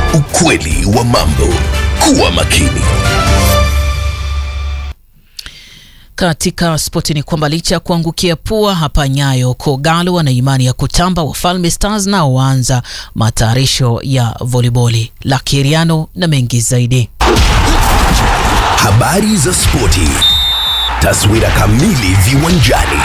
Ukweli wa mambo. Kuwa makini. Katika spoti ni kwamba licha ya kuangukia pua hapa Nyayo, Kogalo wana imani ya kutamba. Wafalme Stars nao waanza matayarisho ya voliboli. La Kiriano na mengi zaidi. Habari za spoti. Taswira kamili viwanjani.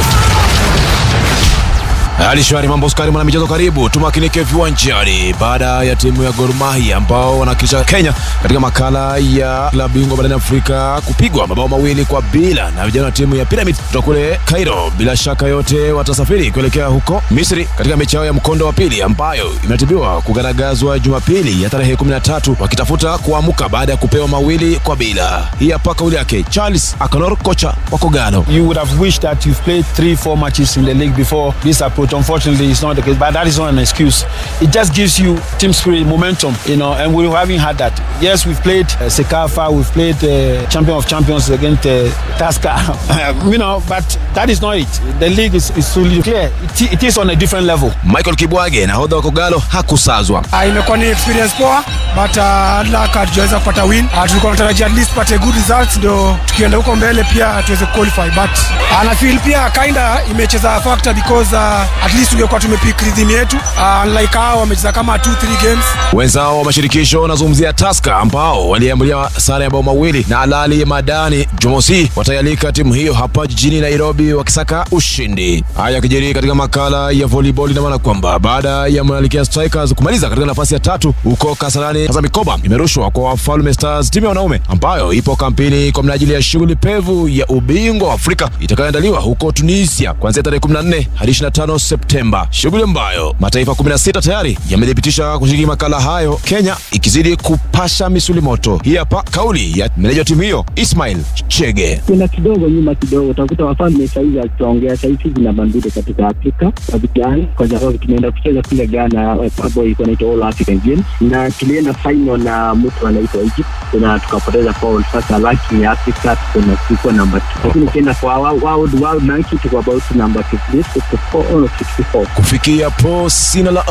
Hali shwari, mambo skari, mwana michezo, karibu tumakinike viwanjani. Baada ya timu ya Gor Mahia ambao wanawakilisha Kenya katika makala ya klabu bingwa barani Afrika kupigwa mabao mawili kwa bila na vijana wa timu ya Pyramid kutoka kule Cairo, bila shaka yote watasafiri kuelekea huko Misri katika mechi yao ya mkondo wa pili ambayo imeratibiwa kugaragazwa Jumapili ya tarehe 13 wakitafuta kuamuka baada ya kupewa mawili kwa bila. Hii hapa kauli yake Charles Akonor, kocha wa Kogalo. You would have wished that you've played three, four matches in the league before this approach. Unfortunately, it's not the case, but that is not an excuse. It just gives you team spirit, momentum, you know, and we haven't had that. Yes, we've played uh, Sekafa, we've played uh, Champion of Champions against uh, Tasca, you know, but that is not it. The league is, is fully clear. It, it is on a different level. Michael Kibwage, nahodha wa Kogalo, hakusazwa. Uh, imekuwa ni experience poa but uh, luck hatujaweza kupata win. Uh, tulikuwa tunatarajia at least pate good results ndio tukienda huko mbele pia tuweze qualify but uh, na feel pia kinda imecheza factor because uh, at least tungekuwa tumepick rhythm yetu uh, unlike hao wamecheza kama 2 3 games. Wenzao wa mashirikisho wanazungumzia Taska ambao waliambulia sare ya bao mawili na Alali Madani Jumamosi, wataialika timu hiyo hapa jijini Nairobi wakisaka ushindi. Haya yakijiri katika makala ya volleyball, ina maana kwamba baada ya Malkia Strikers kumaliza katika nafasi ya tatu huko Kasarani, sasa mikoba imerushwa kwa Wafalme Stars, timu ya wanaume ambayo ipo kampeni kwa minajili ya shughuli pevu ya ubingwa wa Afrika itakayoandaliwa huko Tunisia kuanzia tarehe 14 hadi 25 Septemba, shughuli ambayo mataifa 16 tayari yamethibitisha kushiriki makala hayo, Kenya ikizidi kupasha misuli moto. Hii hapa kauli ya meneja wa timu hiyo Ismail Chege. Kuna kidogo nyuma kidogo, utakuta wafalme saizi akituongea saizi zina bandide katika Afrika kwa vijana, kwa sababu tumeenda kucheza kule Ghana ambapo ilikuwa inaitwa All African Games na tulienda final na mtu anaitwa Egypt na tukapoteza foul. Sasa lakini Afrika tulikuwa namba 2 lakini ukienda kwa world world ranking tuko about number 53 54 or 64 Kufikia po sina la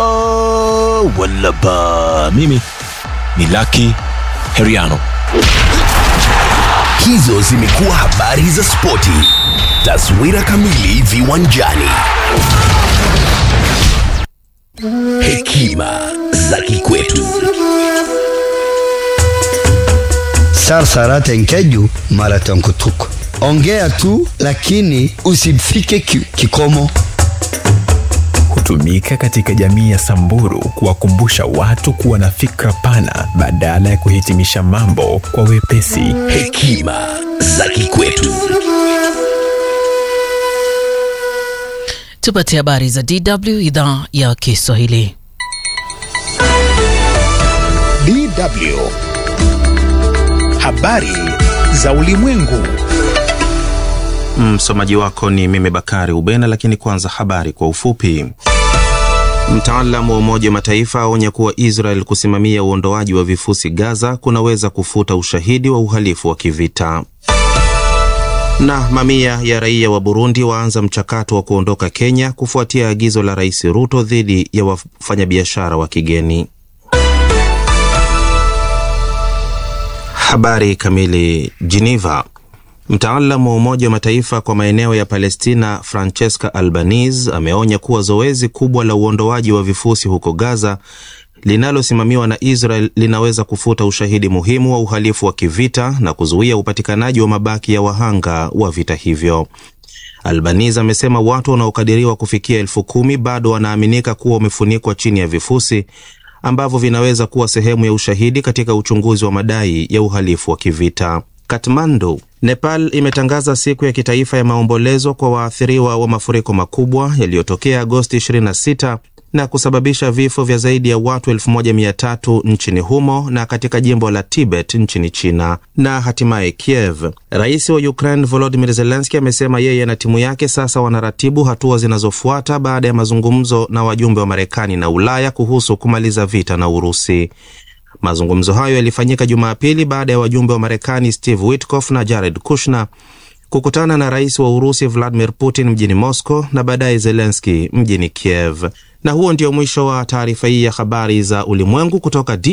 oh, wala ba. Mimi ni Lucky Heriano. Hizo zimekuwa habari za spoti. Taswira kamili viwanjani. Hekima za kikwetu. Sarsara enkeju marathon kutuk. Ongea tu lakini usifike ki, kikomo. Hutumika katika jamii ya Samburu kuwakumbusha watu kuwa na fikra pana badala ya kuhitimisha mambo kwa wepesi. Hekima za kikwetu. Tupate habari za DW idhaa ya Kiswahili. DW. Habari za ulimwengu. Msomaji wako ni mimi Bakari Ubena, lakini kwanza habari kwa ufupi. Mtaalamu wa Umoja wa Mataifa aonya kuwa Israel kusimamia uondoaji wa vifusi Gaza kunaweza kufuta ushahidi wa uhalifu wa kivita. Na mamia ya raia wa Burundi waanza mchakato wa kuondoka Kenya kufuatia agizo la Rais Ruto dhidi ya wafanyabiashara wa kigeni. Habari kamili. Geneva. Mtaalamu wa Umoja wa Mataifa kwa maeneo ya Palestina Francesca Albanese ameonya kuwa zoezi kubwa la uondoaji wa vifusi huko Gaza linalosimamiwa na Israel linaweza kufuta ushahidi muhimu wa uhalifu wa kivita na kuzuia upatikanaji wa mabaki ya wahanga wa vita hivyo. Albanese amesema watu wanaokadiriwa kufikia elfu kumi bado wanaaminika kuwa wamefunikwa chini ya vifusi ambavyo vinaweza kuwa sehemu ya ushahidi katika uchunguzi wa madai ya uhalifu wa kivita. Kathmandu, Nepal imetangaza siku ya kitaifa ya maombolezo kwa waathiriwa wa mafuriko makubwa yaliyotokea Agosti 26 na kusababisha vifo vya zaidi ya watu 1300 nchini humo na katika jimbo la Tibet nchini China. Na hatimaye Kiev, rais wa Ukraine Volodymyr Zelensky amesema yeye na timu yake sasa wanaratibu hatua zinazofuata baada ya mazungumzo na wajumbe wa Marekani na Ulaya kuhusu kumaliza vita na Urusi. Mazungumzo hayo yalifanyika Jumapili baada ya wajumbe wa Marekani Steve Witkoff na Jared Kushner kukutana na rais wa Urusi Vladimir Putin mjini Moscow na baadaye Zelensky mjini Kiev. Na huo ndio mwisho wa taarifa hii ya habari za ulimwengu kutoka